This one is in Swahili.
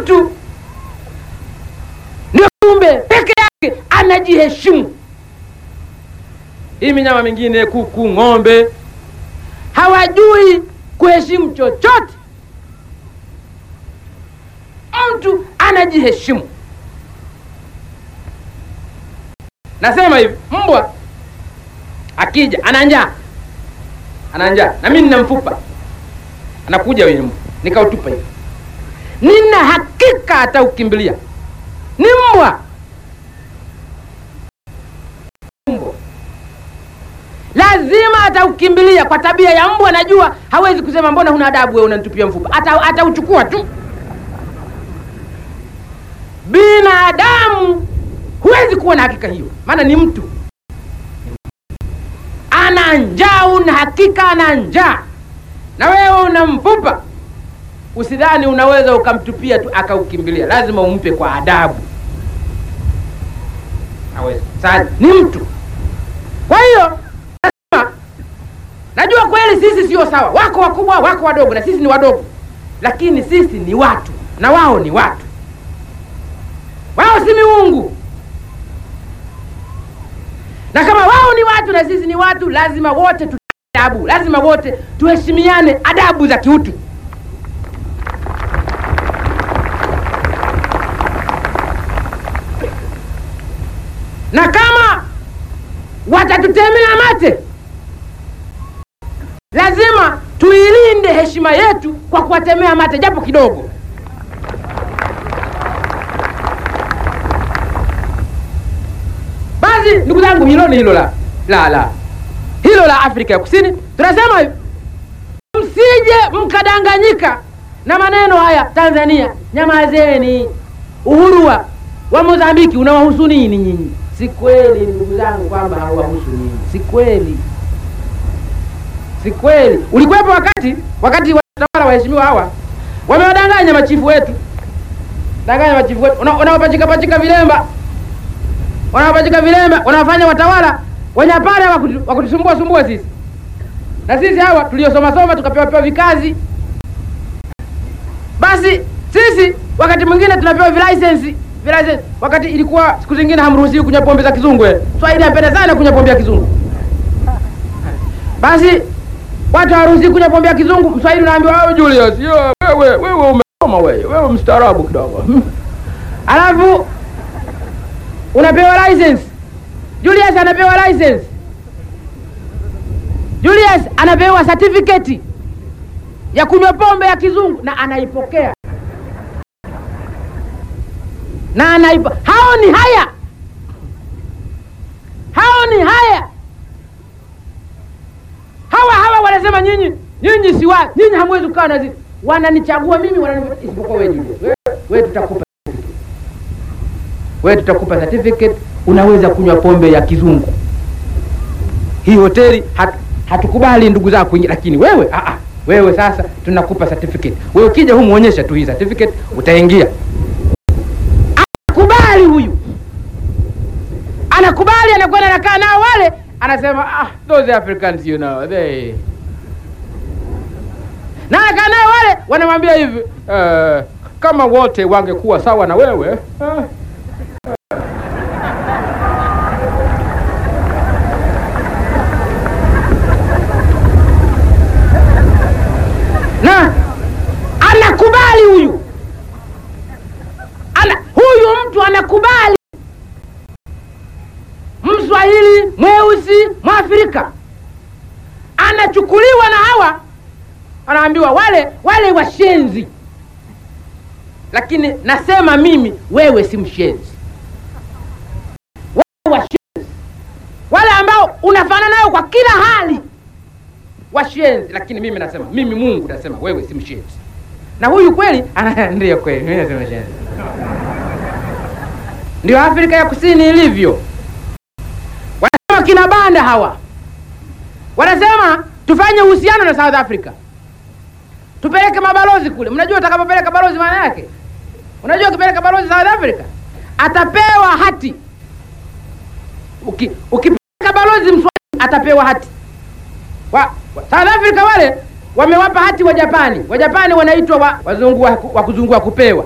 mtu ndio kiumbe peke yake anajiheshimu. Hii minyama mingine, kuku, ng'ombe, hawajui kuheshimu chochote. Mtu anajiheshimu. Nasema hivi, mbwa akija ana njaa, ana njaa na mimi nina mfupa, anakuja wenye mbwa nikautupa hivi, nina hakika ataukimbilia. Ni mbwa, mbwa lazima ataukimbilia kwa tabia ya mbwa. Najua hawezi kusema mbona huna adabu wewe unanitupia mfupa, ata atauchukua tu. Binadamu huwezi kuwa na hakika hiyo, maana ni mtu ana njaa, una hakika ana njaa, na wewe una mfupa. Usidhani unaweza ukamtupia tu akaukimbilia, lazima umpe kwa adabu. Hawezi. Sasa ni mtu, kwa hiyo nasema, najua kweli sisi sio sawa, wako wakubwa, wako wadogo, na sisi ni wadogo, lakini sisi ni watu na wao ni watu. Wao si miungu, na kama wao ni watu na sisi ni watu, lazima wote tu adabu, lazima wote tuheshimiane, adabu za kiutu. Na kama watatutemea mate, lazima tuilinde heshima yetu kwa kuwatemea mate japo kidogo. Basi ndugu zangu, hilo ni hilo la la la hilo la Afrika ya Kusini. Tunasema hivi, msije mkadanganyika na maneno haya. Tanzania, nyamazeni. Uhuru wa wa Mozambiki unawahusu nini nyinyi? Si kweli ndugu zangu kwamba hauwahusu nyinyi, si kweli, si kweli. Ulikuwepo wakati wakati watawala waheshimiwa hawa wamewadanganya machifu wetu, danganya machifu wetu, unawapachika pachika vilemba wanawapachika vilemba, wanawafanya watawala wanyapare wa kutusumbua sumbua sisi, na sisi hawa tuliosoma soma tukapewa pewa vikazi. Basi sisi wakati mwingine tunapewa vilisensi vilisensi, wakati ilikuwa siku zingine hamruhusiwi kunywa pombe za kizungu. Swahili apenda sana kunywa pombe ya kizungu. Basi watu hawaruhusiwi kunywa pombe ya kizungu, Mswahili unaambiwa wewe Julius, yo, wewe wewe umesoma wewe, wewe mstaarabu kidogo alafu unapewa license. Julius anapewa license. Julius anapewa certificate ya kunywa pombe ya kizungu na anaipokea na anaipa. Hao ni haya, hao ni haya. Hawa hawa wanasema nyinyi, nyinyi si wa nyinyi, hamwezi kukaa na zi wananichagua mimi, wananipa isipokuwa wewe Julius, wewe wewe tutakupa wewe tutakupa certificate, unaweza kunywa pombe ya kizungu. Hii hoteli hat, hatukubali ndugu zako kuingia, lakini wewe a a wewe sasa tunakupa certificate. Wewe ukija humu muonyesha tu hii certificate, utaingia. Anakubali huyu, anakubali, anakwenda anakaa nao wale, anasema ah, those Africans you know they na anakaa nao wale, wanamwambia hivi uh, kama wote wangekuwa sawa na wewe uh, na anakubali huyu ana, huyu mtu anakubali, Mswahili mweusi Mwafrika anachukuliwa na hawa, anaambiwa wale wale washenzi, lakini nasema mimi, wewe si mshenzi. Wale washenzi wale ambao unafanana nao kwa kila hali washenzi, lakini mimi nasema, mimi Mungu nasema wewe si mshenzi. Na huyu kweli ndio kweli, mimi nasema shenzi. Ndio Afrika ya Kusini ilivyo. Wanasema kina banda hawa wanasema tufanye uhusiano na South Africa, tupeleke mabalozi kule. Mnajua utakapopeleka balozi maana yake? Unajua ukipeleka balozi South Africa atapewa hati. Uki, ukipeleka balozi Mswahili atapewa hati wa, wa, South Africa wale wamewapa hati wa Japani. Wa Japani wanaitwa wa, wazungu wa, wa kuzungua kupewa.